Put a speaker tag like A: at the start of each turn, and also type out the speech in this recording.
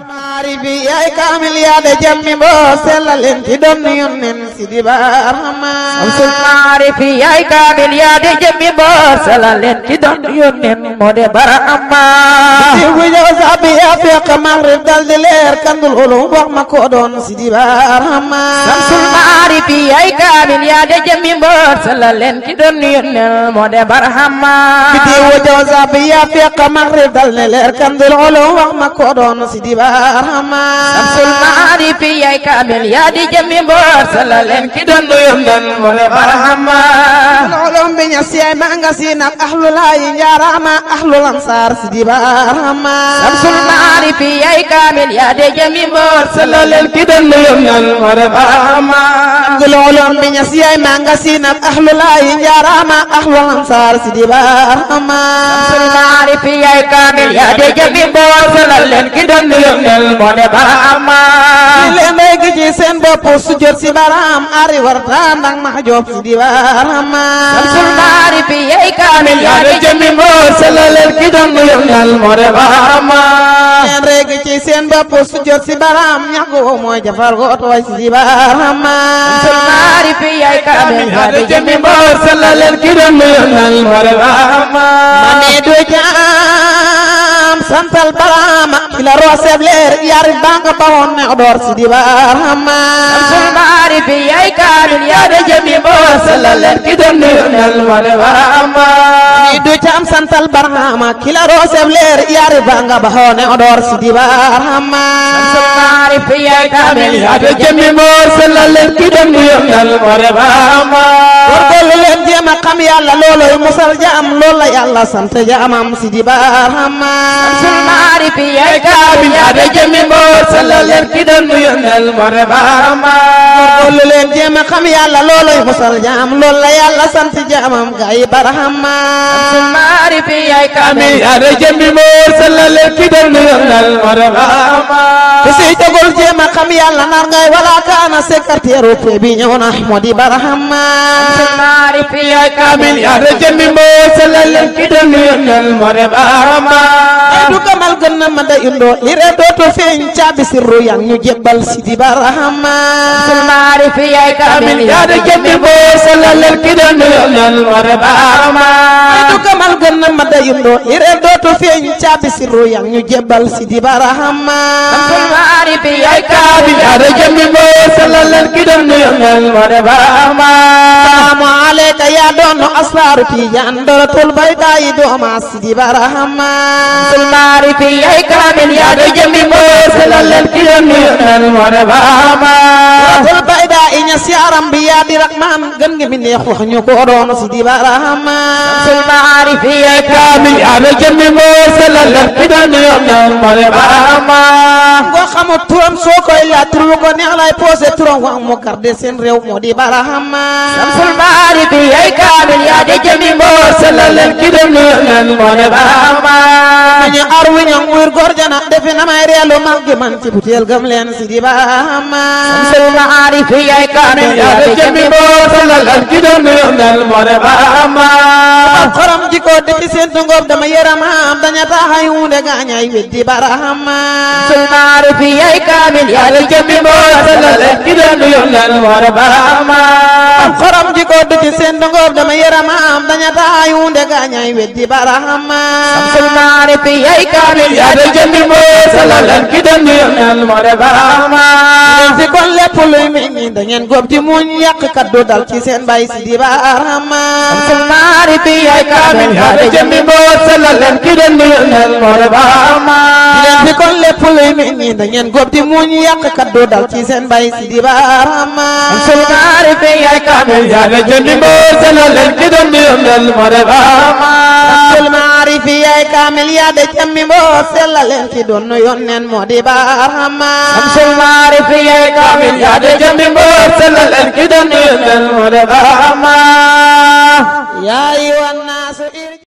A: maarifi yaay kaamil yaa de jammi boo sellaleen ci doon yonnen Sidi Barhama
B: Samsul maarifi yaay kaamil yaa de jammi boo sellaleen ci doon yonnen moo de Barhama
A: di bu ñëw sabi yaa fekk maghrib dal di leer kandul ulum wax ma ko doon Sidi Barhama
B: Samsul maarifi yaay kaamil yaa de jammi boo sellaleen ci doon yonnen moo de Barhama
A: di bu ñëw sabi yaa fekk maghrib dal di leer kandul ulum wax ma ko doon Sidi Barhama
B: Samsul maarifi yaay kaamil yaa di jammi boo sellaleen ci doon yonnen moo de Barhama
A: ulum bi ña siyay ma nga si nag ahlul hayi njaarama ahlul ansar Sidi Barhama
B: Samsul maarifi yaay kaamil yaa de jammi boo sellaleen ci doon yonnen moo de Barhama
A: gulolom bi ña siyay ma nga si nag ahlul hayi njaarama ahlul ansar Sidi Barhama
B: Samsul maarifi yaay kaamil yaa de jammi boo sellaleen ci doon yonnen moo de Barhama
A: li leen day gi ci seen bopp su jot si baram ari warta ndax ma joob Sidi Barhama
B: Samsul maarifi yaay kaamil yaa de jammi boo sellaleen ci doon yonnen moo de Barhama
A: leen regi ci seen bopp su jot si baram ñagu mooy jafar goot way Sidi Barhama
B: Samsul maarifi yaay kaamil yaa de jammi boo sellaleen ci doon yonnen moo de Barhama
A: mami du jaam santal Barhama ki la rooseb leer yari banga bawoon ne odoor Sidi Barhama
B: Samsul maarifi yaay kaamil yaa de jammi boo sellaleen ci doon yonnen moo de Barhama
A: mami du jaam santal Barhama ki la rooseb leer yari banga bawoon ne odoor Sidi Barhama
B: Samsul maarifi yaay kaamil yaa de jammi boo sellaleen ci doon yonnen moo de Barhama
A: góorgóorlu leen jéem a xam yàlla looloy musal jaam loolu la yàlla sant jaamam Sidi Barhama
B: Samsul maarifi yaay kaamil yaa de jammi boo sellaleen ci doon yonnen moo de Barhama
A: góorgóorlu leen jéem a xam yàlla looloy musal jaam loolu la yàlla sant jaamam gaay Barhama
B: Samsul maarifi yaay kaamil yaa de jammi boo sellaleen ci doon yonnen moo de Barhama
A: ku si jogul jéem a xam yàlla nar ngay wala kaana secrétaire pe bi ñëw na moo di Barhama
B: Samsul maarifi yaay kaamil yaa de jammi boo sellaleen ci doon yonnen moo de Barhama
A: ay du gamal gën na ma da indoo li re dootu feeñ caabi sirru yang ñu jébbal Sidi Barhama
B: Samsul maarifi yaay kaamil yaa de jammi boo sellaleen ci doon yonnen moo de Barhama
A: ay du gamal gën na ma da indoo li re dootu feeñ caabi sirru yang ñu jébbal Sidi Barhama
B: Samsul maarifi yaay kaamil yaa de jammi boo sellaleen ci doon yonnen moo de Barhama
A: salaamu aleyka yaa doon asraaru tijaan dorotul bayda yi dooma Sidi Barhama
B: Samsul maarifi yaay kaamil yaa de jammi boo sellaleen ci doon yonnen moo de Barhama
A: dorotul bayda yi ña siyaaram bi yaa di rahmaan gën nga mi neex wax ñu ko doon Sidi Barhama
B: Samsul maarifi yaay kaamil yaa de jammi boo sellaleen ci doon yonnen moo de Barhama
A: ngoo xamul turam soo koy laaj tur bu ko neex lay posé turam wax mu garde seen réew moo di Barhama
B: Samsul maarifi yaay kaamil yaa de jammi boo sellaleen ci doon yonnen moo de Barhama
A: ñu ar wi ñoŋ wur góor jana defe na may reelu mag gi man ci butéel gëm leen Sidi Barhama
B: Samsul maarifi yaay kaamil yaa de jammi boo sellaleen ci doon yonnen moo de Barhama
A: am xorom jiko defi seen tungoob dama yërëm am daña taxay hunde gaañay weddi Barhama
B: Samsul maarifi yaay kaamil yaa de jammi boo sellaleen ci doon yonnen moo de Barhama
A: am xorom jiko defi seen tungoob dama yërëm am daña taxay hunde gaañay weddi Barhama
B: Samsul maarifi yaay kaamil yaa de jammi boo sellaleen ci doon yonnen moo de Barhama
A: si kon lépp luy meññi da ngeen góob ci muñ yàq kaddu dal ci seen bay Sidi Barhama
B: Samsul maarifi yaay kaamil yaa de jammi boo sellaleen ci doon yonnen moo de Barhama
A: si kon lépp luy meññi da ngeen góob ci muñ yàq kaddu dal ci seen bay Sidi Barhama
B: Samsul maarifi yaay kaamil yaa de jammi boo sellaleen ci doon yonnen moo de Barhama
A: Samsul maarifi yaay kaamil yaa de jammi boo sellaleen ci doon yonnen moo di Barhama
B: Samsul maarifi yaay kaamil yaa de jammi boo sellaleen ci doon yonnen moo de Barhama
A: yaa ayyuhan naasu